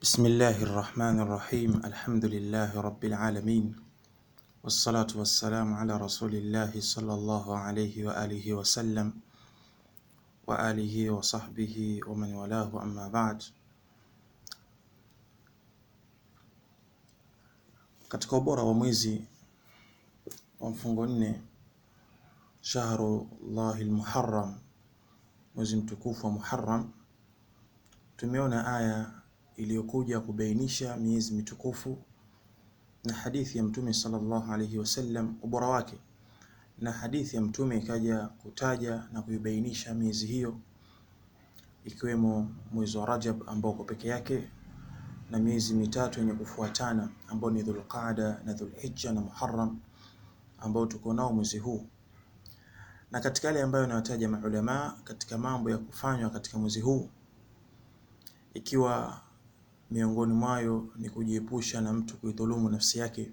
بسم الله الرحمن الرحيم الحمد لله رب العالمين والصلاة والسلام على رسول الله صلى الله عليه وآله وسلم وآله وصحبه ومن والاه أما بعد katika ubora wa mwezi wa mfungo nne shahrullahi lmuharram mwezi mtukufu wa Muharram tumeona aya iliyokuja kubainisha miezi mitukufu na hadithi ya mtume sallallahu alaihi wasallam ubora wake na hadithi ya mtume ikaja kutaja na kuibainisha miezi hiyo ikiwemo mwezi wa Rajab ambao uko peke yake na miezi mitatu yenye kufuatana ambao ni Dhulqaada na Dhulhijja na Muharram ambao tuko nao mwezi huu na katika yale ambayo anawataja maulama katika mambo ya kufanywa katika mwezi huu ikiwa miongoni mwayo ni kujiepusha na mtu kuidhulumu nafsi yake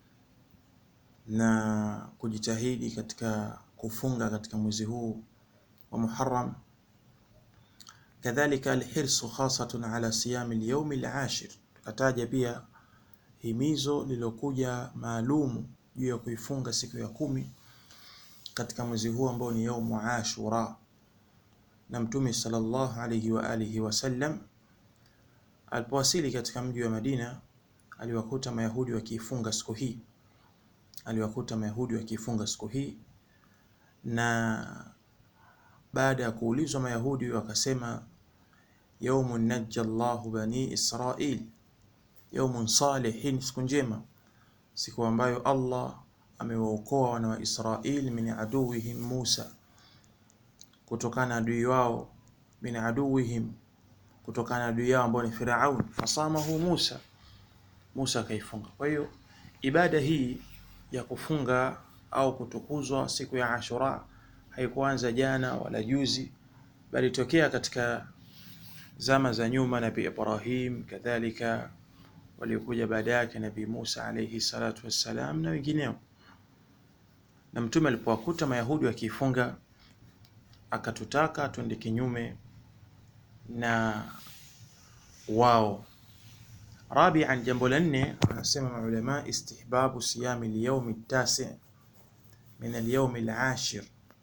na kujitahidi katika kufunga katika mwezi huu wa Muharram kadhalika alhirsu khasatun ala siyami alyawm alashir tukataja pia himizo lilokuja maalumu juu ya kuifunga siku ya kumi katika mwezi huu ambao ni yaumu Ashura na Mtume sallallahu alayhi wa alihi wasallam alipowasili katika mji wa Madina aliwakuta Mayahudi wakiifunga siku hii, aliwakuta Mayahudi wakiifunga siku hii, na baada ya kuulizwa Mayahudi wakasema yaumun najja Allahu bani Israil, yaumun salihin, siku njema, siku ambayo Allah amewaokoa wana wa Israil min aduwihim Musa, kutokana na adui wao, min aduwihim kutokana na adui yao ambao ni Firaun, fasamahu Musa, Musa akaifunga. Kwa hiyo ibada hii ya kufunga au kutukuzwa siku ya Ashura haikuanza jana wala juzi, bali tokea katika zama za nyuma, Nabii Ibrahim kadhalika waliokuja baada yake Nabii Musa alayhi salatu wassalam na wengineo. Na mtume alipowakuta Mayahudi wakiifunga, akatutaka twende kinyume na wao. Rabian, jambo la nne, anasema maulama istihbabu siyami alyawmi tasi min alyawmi alashir,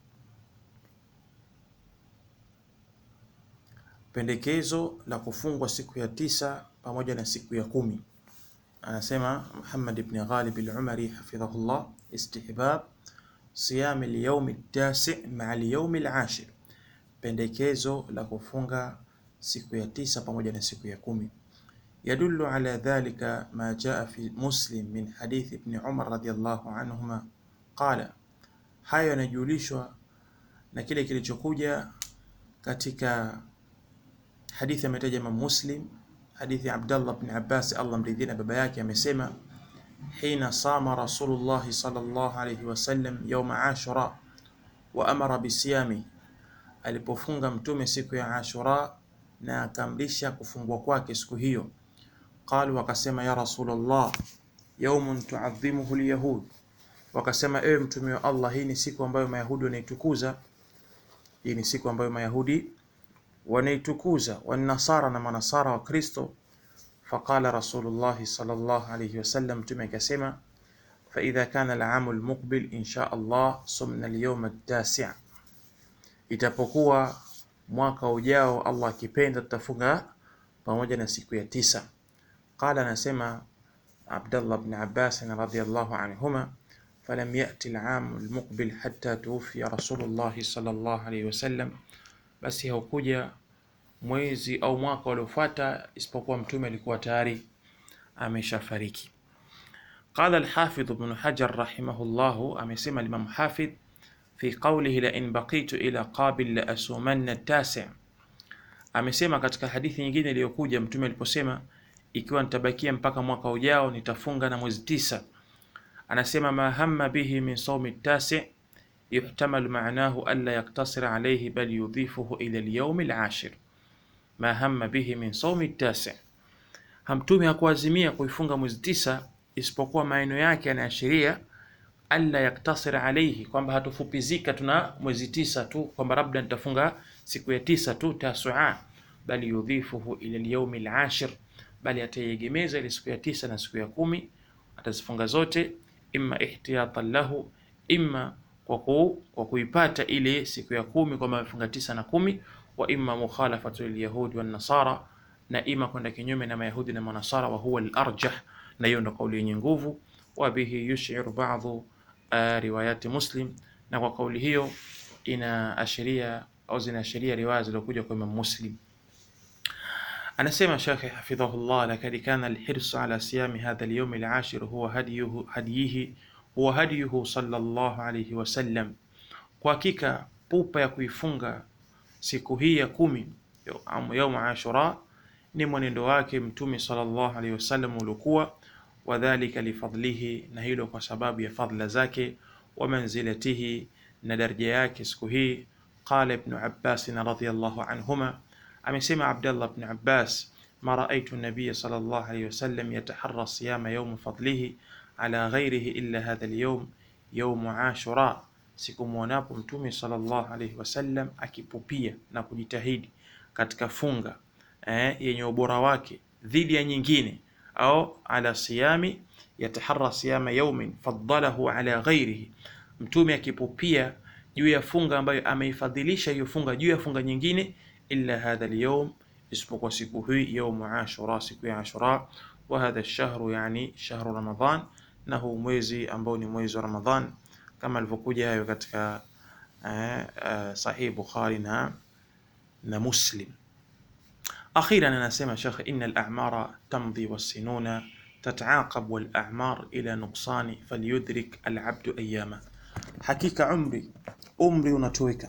pendekezo la kufungwa siku ya tisa pamoja na siku ya kumi. Anasema Muhammad ibn Ghalib al-Umari hafidhahullah, istihbab siyami alyawmi tasi maa alyawmi alashir, pendekezo la kufunga siku ya tisa pamoja na siku ya kumi. Yadullu ala dhalika ma jaa fi Muslim min hadith ibn Umar radhiyallahu anhuma qala, hayo yanajulishwa na kile kilichokuja katika hadithi ametaja Imam Muslim, hadithi Abdullah ibn Abbas, Allah mridhie na baba yake, amesema hina sama Rasulullah sallallahu alayhi wasallam yawma Ashura wa amara bisiyami, alipofunga mtume siku ya Ashura na akaamrisha kufungwa kwake siku hiyo. Qalu, wakasema ya Rasulullah, yaumun tuadhimuhu lyahud, wakasema ewe mtume wa Allah, hii ni siku ambayo mayahudi wanaitukuza, hii ni siku ambayo mayahudi wanaitukuza, wanasara na manasara wa Kristo. Faqala Rasulullah sallallahu alayhi wasallam, mtume akasema fa idha kana al-amu al-muqbil insha Allah sumna al-yawm at-tasi', itapokuwa mwaka ujao Allah akipenda tutafunga pamoja na siku ya tisa. Qala, anasema Abdullah ibn Abbas radhiyallahu anhuma, falam yati al-aam al-muqbil hatta tuwfiya Rasulullah sallallahu alayhi wasallam, basi haukuja mwezi au mwaka uliofuata isipokuwa mtume alikuwa tayari ameshafariki. Qala al-Hafidh ibn Hajar rahimahullah, amesema Imam Hafidh fi qawlihi la in baqitu ila qabil la asumanna tasi, amesema katika hadithi nyingine iliyokuja mtume aliposema ikiwa nitabakia mpaka mwaka ujao nitafunga na mwezi tisa. Anasema ma hamma bihi min sawmi tasi yuhtamalu ma'nahu alla yaktasira alayhi bal yudhifuhu ila al-yawm al-ashir. Ma hamma bihi min sawmi tasi, hamtume hakuazimia kuifunga mwezi tisa, isipokuwa maeneo yake yanaashiria alla yaktasira alayhi, kwamba hatufupizika tuna mwezi tisa tu, kwamba labda nitafunga siku ya tisa tu Tasua, bali yudhifuhu ila al-yawm al-ashir, bali ataiegemeza ile siku ya tisa na siku ya kumi, atazifunga zote, imma ihtiyatan lahu, imma kwa, ku, kwa kuipata ile siku ya kumi kwamba amefunga tisa na kumi, wa imma mukhalafatu lilyahudi wan nasara, na ima kwenda kinyume na mayahudi na manasara, wa huwa al-arjah, na hiyo ndo kauli yenye nguvu. Wa bihi yushiru ba'dhu uh, riwayati Muslim, na kwa kauli hiyo inaashiria au zinaashiria riwaya zilizokuja kwa Imam Muslim. Anasema Shekhe hafidhahullah, lakad kana alhirsu ala siyami hadha alyawm alashir huwa hadiyuhu hadiyihi huwa hadiyuhu sallallahu alayhi wasallam, kwa hakika pupa ya kuifunga siku hii ya kumi yaum Ashura ni mwenendo wake Mtume sallallahu alayhi wasallam uliokuwa wadhalika lifadlihi, na hilo kwa sababu ya fadla zake, wa manzilatihi, na daraja yake siku hii. Qala Ibnu Abbas radhiyallahu anhuma, amesema Abdullah ibn Abbas, ma raaitu nabiya sallallahu alayhi wasallam yataharra siyama yawm fadlihi ala ghairihi illa hadha alyawm yawm Ashura, sikumwonapo Mtume sallallahu alayhi wasallam akipupia na kujitahidi katika funga eh, yenye ubora wake dhidi ya nyingine au ala siyami yataharra siyama yawmin faddalahu ala ghairihi, mtume akipupia juu ya funga ambayo ameifadhilisha hiyo funga juu ya funga nyingine, illa hadha alyawm, isipokuwa siku hii yawmu Ashura, siku ya Ashura. Wa hadha ash-shahru, yani shahru Ramadhan, na huu mwezi ambao ni mwezi wa Ramadhan, kama alivyokuja hayo katika eh, eh, Sahih Bukhari na na Muslim. Akhiran anasema Sheikh, inna al-a'mara tamdi was-sinuna tataaqab wal-a'mar ila nuqsani falyudrik al-'abdu ayyama, hakika umri umri unatoweka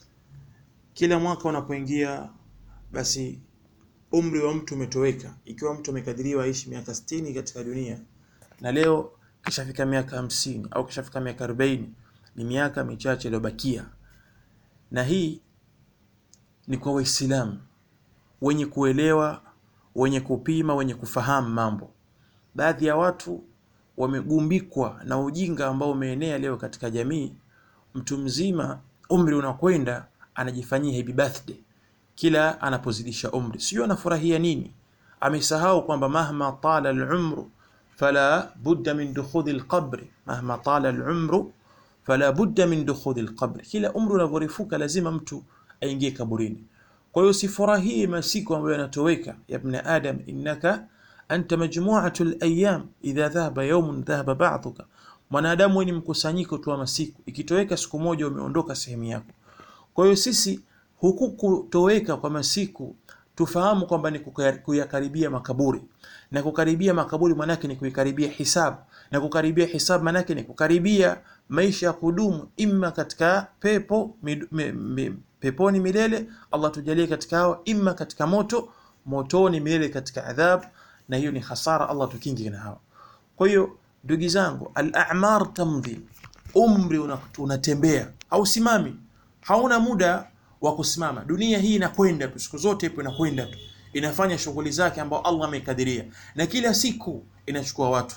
kila mwaka unapoingia, basi umri wa mtu umetoweka. Ikiwa mtu amekadiriwa aishi miaka 60 katika dunia na leo kishafika miaka hamsini au kishafika miaka 40, ni miaka michache iliyobakia, na hii ni kwa Waislamu wenye kuelewa, wenye kupima, wenye kufahamu mambo. Baadhi ya watu wamegumbikwa na ujinga ambao umeenea leo katika jamii. Mtu mzima umri unakwenda, anajifanyia happy birthday kila anapozidisha umri, sio anafurahia nini? Amesahau kwamba mahma tala al-umru fala budda min dukhuli al-qabri, mahma tala al-umru fala budda min dukhuli al-qabri, kila umri unavyorefuka lazima mtu aingie kaburini. Kwa hiyo usifurahie masiku ambayo yanatoweka. Ya ibn adam innaka anta majmu'atu al-ayyam idha dhahaba yawmun dhahaba ba'dhuka, mwanadamu ni mkusanyiko tu wa masiku, ikitoweka siku moja umeondoka sehemu yako. Kwa hiyo sisi huku kutoweka kwa masiku tufahamu kwamba ni kuyakaribia makaburi, na kukaribia makaburi manake ni kuikaribia hisabu, na kukaribia hisabu manake ni kukaribia maisha ya kudumu, imma katika pepo mid, me, me, peponi milele, Allah tujalie katika hao, imma katika moto motoni milele katika adhab, na hiyo ni hasara, Allah tukingi na hao. Kwa hiyo ndugu zangu, al-a'mar tamdhi, umri unatembea, hausimami, hauna muda wa kusimama. Dunia hii inakwenda tu, siku zote ipo inakwenda tu, inafanya shughuli zake ambao Allah amekadiria, na kila siku inachukua watu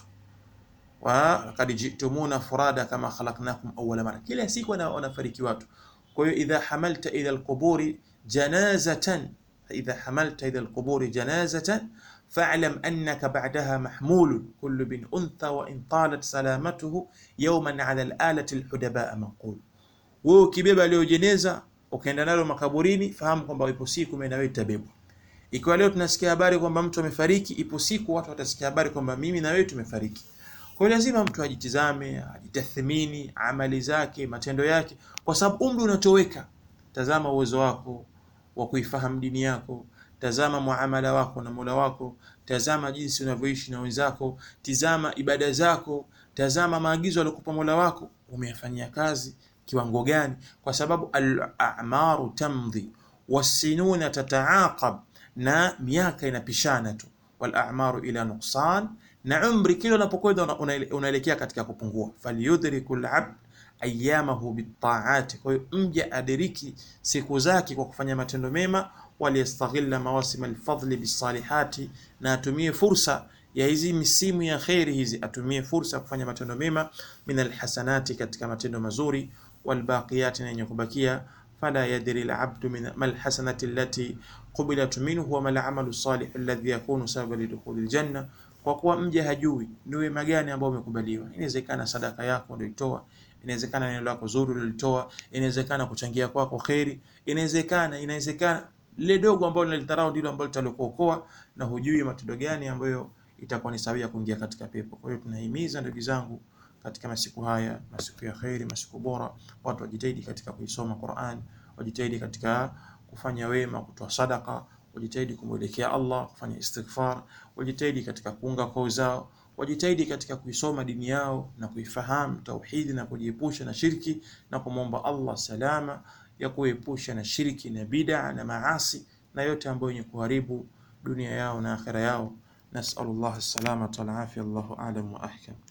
wa laqad jitumuna furada kama khalaqnakum awwala mara, kila siku wanafariki watu. Kwa hiyo idha hamalta ila alquburi janazatan, idha hamalta ila alquburi janazatan fa'lam annaka ba'daha mahmulun kullu bin untha wa in talat salamatuhu yawman 'ala al-alati al-hudaba manqul. Wewe ukibeba leo jeneza ukaenda nalo makaburini, fahamu kwamba ipo siku mimi na wewe tutabebwa. Ikiwa leo tunasikia habari kwamba mtu amefariki, ipo siku watu watasikia habari kwamba mimi na wewe tumefariki. Kwa hiyo lazima mtu ajitizame, ajitathmini amali zake, matendo yake, kwa sababu umri unatoweka. Tazama uwezo wako wa kuifahamu dini yako, tazama muamala wako na Mola wako, tazama jinsi unavyoishi na wenzako, tizama ibada zako, tazama maagizo aliyokupa Mola wako, umeyafanyia kazi kiwango gani? Kwa sababu al-a'maru tamdhi was-sinuna tataaqab, na miaka inapishana tu, wal a'maru ila nuqsan, na umri kila unapokwenda unaelekea katika kupungua. Falyudriku al-'abd ayyamahu bit-ta'ati, kwa hiyo mja adiriki siku zake kwa kufanya matendo mema. Waliyastaghilla mawasim al-fadli bis-salihati, na atumie fursa ya hizi misimu ya kheri hizi, atumie fursa ya kufanya matendo mema, min alhasanati, katika matendo mazuri walbaqiyati, na yenye kubakia. Fala yadri alabdu min malhasanati allati qubilat minhu wa mal amalu salih alladhi yakunu sababan lidukhulil janna, kwa kuwa mja hajui ni wema gani ambao umekubaliwa. Inawezekana sadaka yako ndio itoa, inawezekana neno lako zuri ulilitoa, inawezekana kuchangia kwako kheri, inawezekana inawezekana lile dogo ambalo linalitarau ndilo ambalo litalokuokoa, na hujui matendo gani ambayo itakuwa ni sawia kuingia katika pepo. Kwa hiyo tunahimiza ndugu zangu katika masiku haya, masiku ya kheri, masiku bora, watu wajitahidi katika kuisoma Qur'an, wajitahidi katika kufanya wema, kutoa sadaka, wajitahidi kumwelekea Allah, kufanya istighfar, wajitahidi katika kuunga koo zao, wajitahidi katika kuisoma dini yao na kuifahamu tauhidi na kujiepusha na shirki na kumwomba Allah salama ya kuepusha na shirki na bid'a na maasi na yote ambayo yenye kuharibu dunia yao na akhira yao. Nasallallahu as-salamata wal afia, Allahu a'lam wa ahkam.